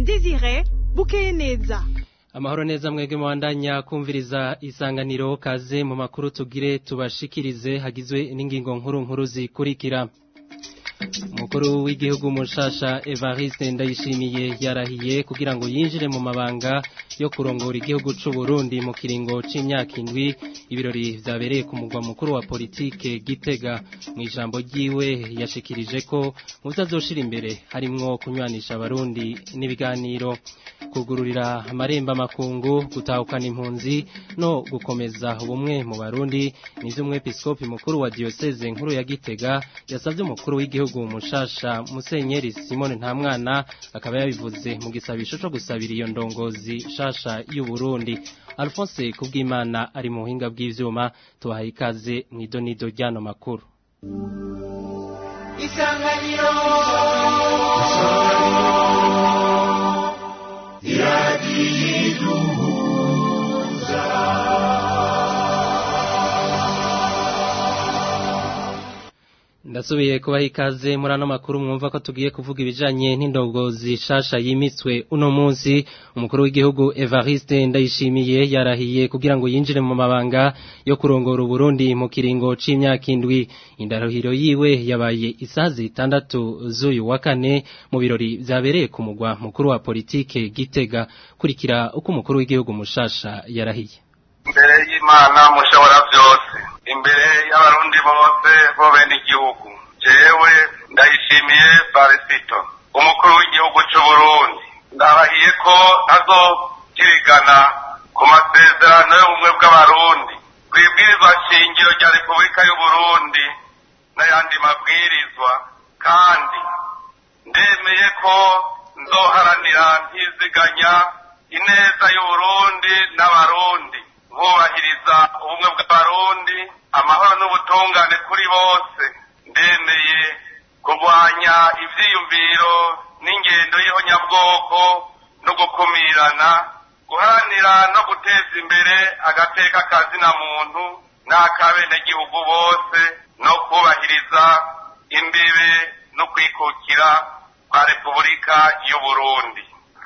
Desire bukeye neza amahoro neza mwebwe mwandanya kumviriza isanganiro kaze mu makuru tugire tubashikirize hagizwe n'ingingo nkuru nkuru zikurikira umukuru w'igihugu mushasha Evariste Ndayishimiye yarahiye kugira ngo yinjire mu mabanga yo kurongora igihugu c'u Burundi mu kiringo c'imyaka indwi ibirori vyabereye ku mugwa mukuru wa politike Gitega mu ijambo ryiwe yashikirije ko mu vyazoshira imbere harimwo kunywanisha abarundi n'ibiganiro kugururira amaremba makungu gutahukana impunzi no gukomeza ubumwe mu barundi nivyo umwepiskopi mukuru wa diocese nkuru ya Gitega yasavye umukuru w'igihugu mushasha Musenyeri Simone Ntamwana akaba yabivuze mu gisabisho co gusabira iyo ndongozi shasha y'u Burundi Alphonse Kubwimana ari mu buhinga bw'ivyuma tubahaye ikaze mu idonido ryano makuru Isanganiro Ndasubiye kubaha ikaze muri ano makuru mwumva ko tugiye kuvuga ibijanye n'indongozi shasha yimiswe uno munsi umukuru w'igihugu Evariste Ndayishimiye yarahiye kugira ngo yinjire mu mabanga yo kurongora Burundi mu kiringo c'imyaka indwi indarohiro yiwe yabaye isaha zitandatu z'uyu wa kane mu birori vyabereye ku mugwa mukuru wa politike Gitega kurikira uko umukuru w'igihugu mushasha yarahiye imbere y'Imana mushobora byose imbere y'abarundi bose bo bene igihugu jewe ndayishimiye Barisito umukuru w'igihugu cy'u Burundi ndabahiye ko azokirigana ku masezerano y'ubumwe bw'abarundi kwibwirizwa shingiro rya Repubulika y'u Burundi n'ayandi mabwirizwa kandi ndemeye ko nzoharanira ntiziganya ineza y'Uburundi n'abarundi nkubahiriza ubumwe bw'abarundi amahoro n'ubutungane kuri bose ndemeye kurwanya ivyiyumviro n'ingendo y'ihonyabwoko no gukumirana guharanira no guteza imbere agateka kazina muntu n'akabenegihugu bose no kubahiriza imbibe no kwikukira kwa repubulika y'uburundi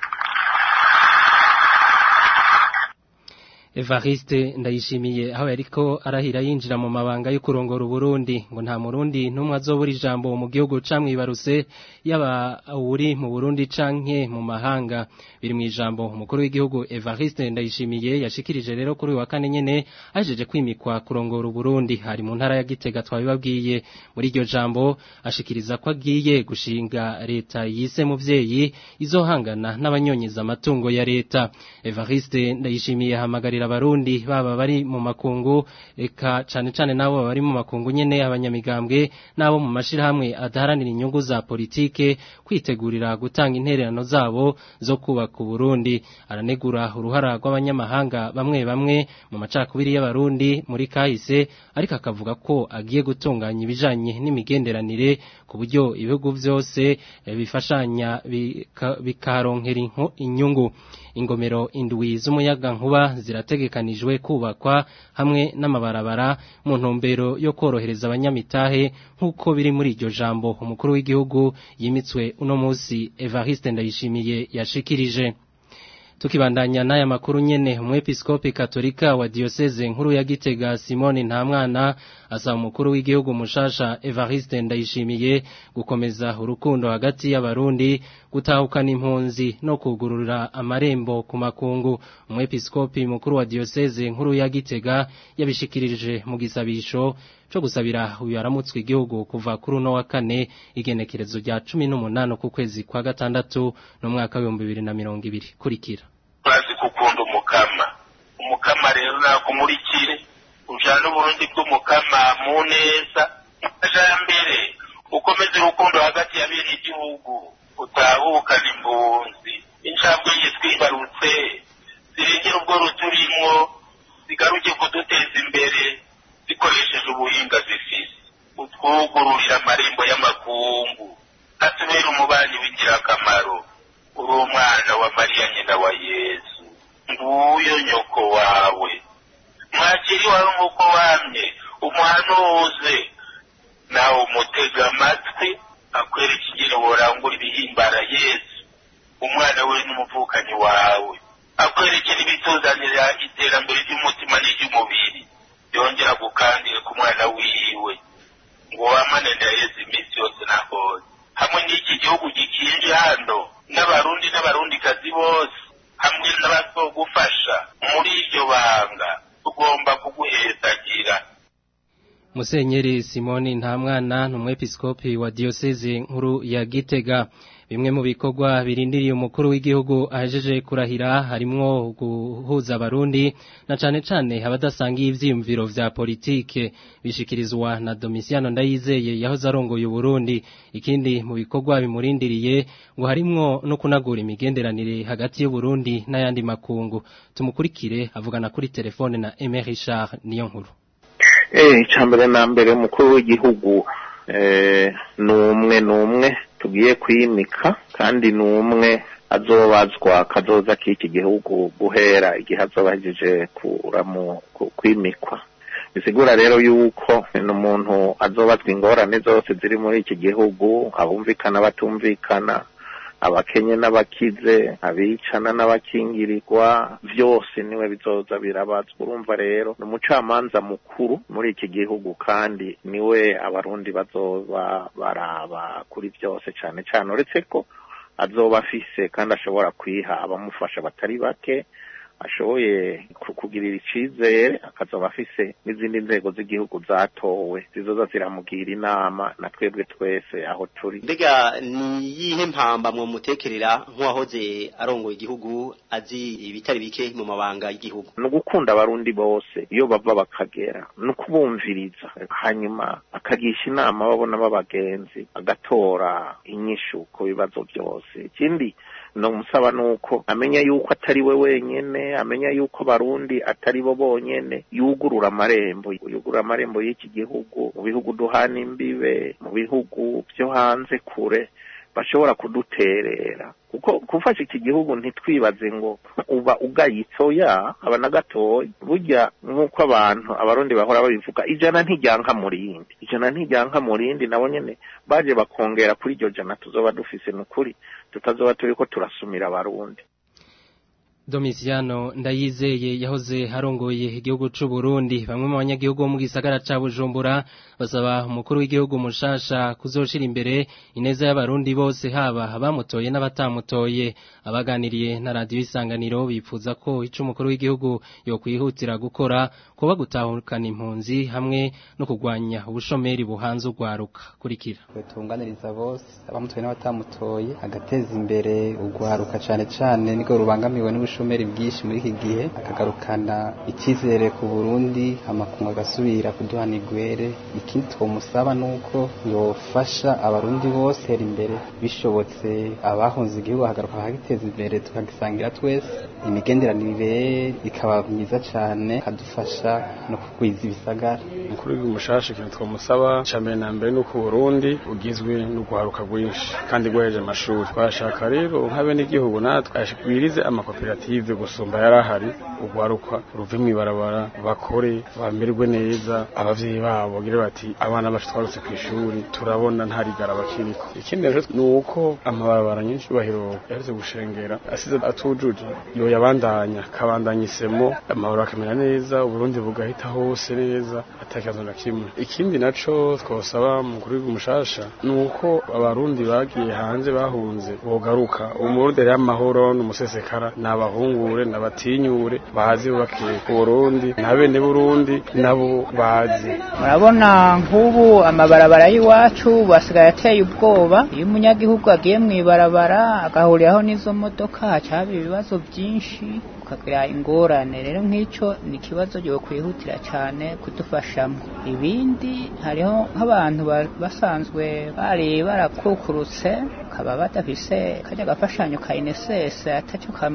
Evariste ndayishimiye aho yariko arahira yinjira mu mabanga yo kurongora Burundi ngo nta murundi numwe azobura ijambo mu gihugu camwibaruse yaba uri mu Burundi canke mu mahanga biri mu ijambo umukuru w'igihugu Evariste ndayishimiye yashikirije rero kuri wa kane nyene ajeje kwimikwa kurongora Burundi hari mu ntara ya Gitega twabibabwiye muri iryo jambo ashikiriza ko agiye gushinga leta yise muvyeyi izohangana n'abanyonyiza amatungo ya leta Evariste ndayishimiye hamagarira abarundi baba bari mu makungu eka cane cane nabo bari mu makungu nyene abanyamigambwe nabo mu mashirahamwe adaharanira inyungu za politike kwitegurira gutanga intererano zabo zo kubaka Burundi aranegura uruhara rw'abanyamahanga bamwe bamwe mu macakubiri y'abarundi muri kahise ariko akavuga ko agiye gutunganya ibijanye n'imigenderanire ku buryo ibihugu vyose bifashanya bikaronkera inyungu ingomero indwi z'umuyaga nkuba zirategekanijwe kubakwa hamwe n'amabarabara mu ntumbero yo korohereza abanyamitahe nk'uko biri muri iryo jambo umukuru w'igihugu yimitswe uno munsi Evariste Ndayishimiye yashikirije tukibandanya n'aya makuru nyene umwepiskopi katolika wa diocese nkuru ya Gitega Simone Ntamwana asaba umukuru w'igihugu mushasha Evariste Ndayishimiye gukomeza urukundo hagati y'abarundi gutahukana impunzi no kugururira amarembo ku makungu umwepiskopi mukuru wa diocese nkuru ya Gitega yabishikirije mu gisabisho cyo gusabira uyu aramutswe igihugu kuva kuri uno wa kane igenekerezo rya cumi n'umunani ku kwezi kwa gatandatu no mwaka w'ibihumbi bibiri na mirongo ibiri kurikira bazi gukunda umukama umukama rero nakumurikire ujana uburundi bw'umukama mu neza amajambere ukomeze urukundo hagati ya bene igihugu utahukana impunzi incabwe ye twibarutse zirengera ubwo ruturimwo zigaruke kuduteza imbere zikoresheje ubuhinga zifise utwugururira amarembo y'amakungu atubera umubanyi w'ingirakamaro uri umwana wa mariya nyina wa yesu nguyo nyoko wawe mwakiri wawe nk'uko wamye umuhanuze nawe umutega amatwi akwereka ingene worangura ibihimbara yesu umwana we n'umuvukanyi wawe akwerekera ibituzanira iterambere ry'umutima n'iry'umubiri yongera gukandira ku mwana wiwe ngo wamanene yeze iminsi yose nahose hamwe n'iki gihugu gikinje hano n'abarundi n'abarundikazi bose hamwe n'abazogufasha muri iryo banga tugomba kuguhezagira Musenyeri Simoni Ntamwana numwepiskopi wa diocese nkuru ya Gitega bimwe mu bikorwa birindiriye umukuru w'igihugu ahejeje kurahira harimwo guhuza abarundi na cane cane abadasangiye ivyiyumviro vya politike bishikirizwa na Domiciano Ndayizeye yahoze arongoye Burundi ikindi mu bikorwa bimurindiriye ngo harimwo no kunagura imigenderanire hagati y'u Burundi n'ayandi makungu tumukurikire avugana kuri telefone na Aimé Richard niyo nkuru eh icambere na mbere umukuru w'igihugu eh numwe numwe tugiye kwimika kandi numwe azobazwa kazoza k'iki gihugu guhera igihe azobahejeje kuramu kwimikwa bisigura rero yuko ni umuntu azobazwa ingorane zose ziri muri iki gihugu abumvikana batumvikana abakenye n'abakize abicana n'abakingirirwa byose niwe bizoza birabazwa urumva rero ni umucamanza mukuru muri iki gihugu kandi niwe abarundi bazoba baraba kuri byose cyane cyane uretse ko azoba afise kandi ashobora kwiha abamufasha batari bake ashoboye kugirira icizere akazoba afise n'izindi nzego z'igihugu zatowe zizoza ziramugira inama na twebwe twese aho turi mbega ni yihe mpamba mwo mutekerera nk'uwahoze arongoye igihugu azi ibitari bike mu mabanga y'igihugu ni ugukunda abarundi bose iyo bava bakagera ni ukubumviriza hanyuma akagisha inama babona b'abagenzi agatora inyishu ku bibazo byose ikindi no musaba nuko amenya yuko atari we wenyene amenya yuko barundi atari bo bonyene yugurura amarembo yugurura amarembo y'iki gihugu mu bihugu duhana imbibe mu bihugu byo hanze kure bashobora kuduterera kuko gufasha iki gihugu ntitwibaze ngo uba ugayitso ya aba na gatoya burya nk'uko abantu abarundi bahora babivuga ijana ntijyanka mu rindi ijana ntijyanka mu rindi nabo nyene baje bakongera kuri iryo jana tuzoba dufise nukuri tutazoba turiko turasumira abarundi Domiciano ndayizeye yahoze harongoye igihugu c'u Burundi bamwe mu banyagihugu bo mu gisagara ca Bujumbura basaba umukuru w'igihugu mushasha kuzoshira imbere ineza y'abarundi bose haba abamutoye n'abatamutoye abaganiriye na radio isanganiro bipfuza ko ico umukuru w'igihugu yo kwihutira gukora kuba gutahukana impunzi hamwe no kugwanya ubushomeri buhanze ugwaruka kurikira tunganiriza bose abamutoye n'abatamutoye agateza imbere ugwaruka cane cane niko rubangamiwe n'ubushomeri ubushomeri bwinshi muri iki gihe akagarukana icyizere ku Burundi amakungu agasubira kuduhana igwere ikindi twomusaba nuko yofasha abarundi bose imbere bishobotse abahunze igihugu hagaruka bakagiteza imbere tukagisangira twese imigenderanire ikaba myiza cyane kadufasha no kugwiza ibisagara umukuru w'igihugu mushasha ikintu twamusaba cya mbere na mbere ni uko Burundi ugizwe n'urwaruka rwinshi kandi rwoheje amashuri twashaka rero nk'abenegihugu natwe ashikirize amakoperative gusumba yari ahari urwaruka ruve mu ibarabara bakore bamererwe neza abavyeyi babo bagire bati abana bacu twarutse ku ishuri turabona nta rigara bakiriko ikindi rero ni uko amabarabara nyinshi bahiro yavuze gushengera asize atujuje yo yabandanya kabandanya isemo amahoro akamera neza uburundi bugahita hose neza atakibazo na kimwe ikindi naco twosaba mukuru w'umushasha ni uko abarundi bagiye hanze bahunze bogaruka umurundi rero amahoro n'umusesekara n'abahungure n'abatinyure bazi bakiye ku Burundi na bene Burundi nabo bazi murabona nk'ubu amabarabara y'iwacu basigaye ateye ubwoba iyo umunyagihugu agiye mu ibarabara agahuriraho n'izo modoka hacaba ibibazo byinshi ukagira ingorane rero nk'icyo ni ikibazo cyo kwihutira cyane kudufashamo ibindi hariho nk'abantu basanzwe bari barakukurutse bakaba badafise kajya gafashanyo ka inesese atacyo kamaze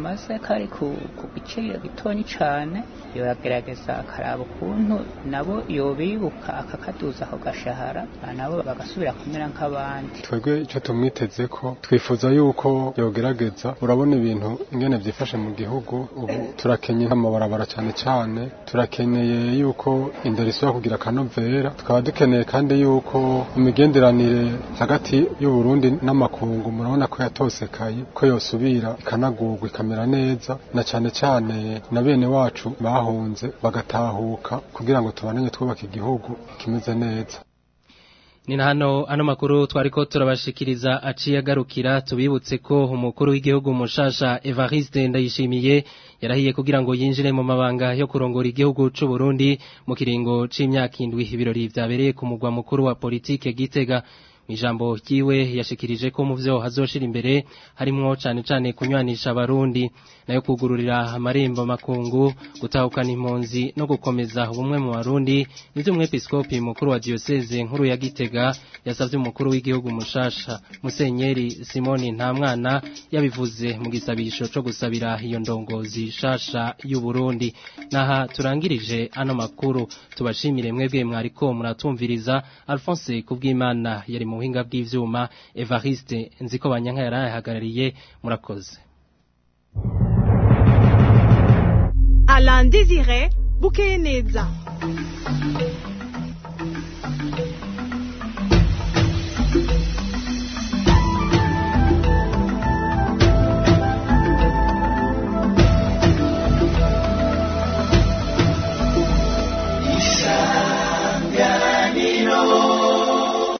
kari ku ku giciro gitonyi cane yoragerageza akaraba ukuntu nabo yobibuka akakaduza ako gashahara nabo bagasubira kumera nk'abandi twebwe icyo tumwiteze ko twifuza yuko yogerageza urabona ibintu ingene byifashe mu gihugu ubu turakenye amabarabara cyane cyane turakeneye yuko indero isubira kugira akanovera tukaba dukeneye kandi yuko imigenderanire hagati y'uburundi n'amakungu murabona ko yatosekaye ko yosubira ikanagurwa ikamera neza na cyane cyane na bene wacu bahunze bagatahuka kugira ngo tubananye twubaka igihugu kimeze neza ni na hano ano makuru twariko turabashikiriza aciye agarukira tubibutse ko umukuru w'igihugu mushasha Evariste Ndayishimiye yarahiye kugira ngo yinjire mu mabanga yo kurongora igihugu c'u Burundi mu kiringo c'imyaka indwi ibirori vyabereye ku mugwa mukuru wa politike Gitega Mijambo ryiwe yashikirije ko mu vyo hazoshira imbere harimwo cane cane kunywanisha abarundi nayo kugururira amarembo makungu gutahukana impunzi no gukomeza ubumwe mu barundi nivyo umwepiskopi mukuru wa diocese nkuru ya Gitega yasavye umukuru w'igihugu mushasha Musenyeri Simoni Ntamwana yabivuze mu gisabisho co gusabira iyo ndongozi shasha y'u Burundi naha turangirije ano makuru tubashimire mwebwe mwariko muratumviriza Alphonse kubw'Imana yari mu buhinga bw'ivyuma Evariste nziko banyanka yarahagarariye murakoze Alain Désiré Bukeyeneza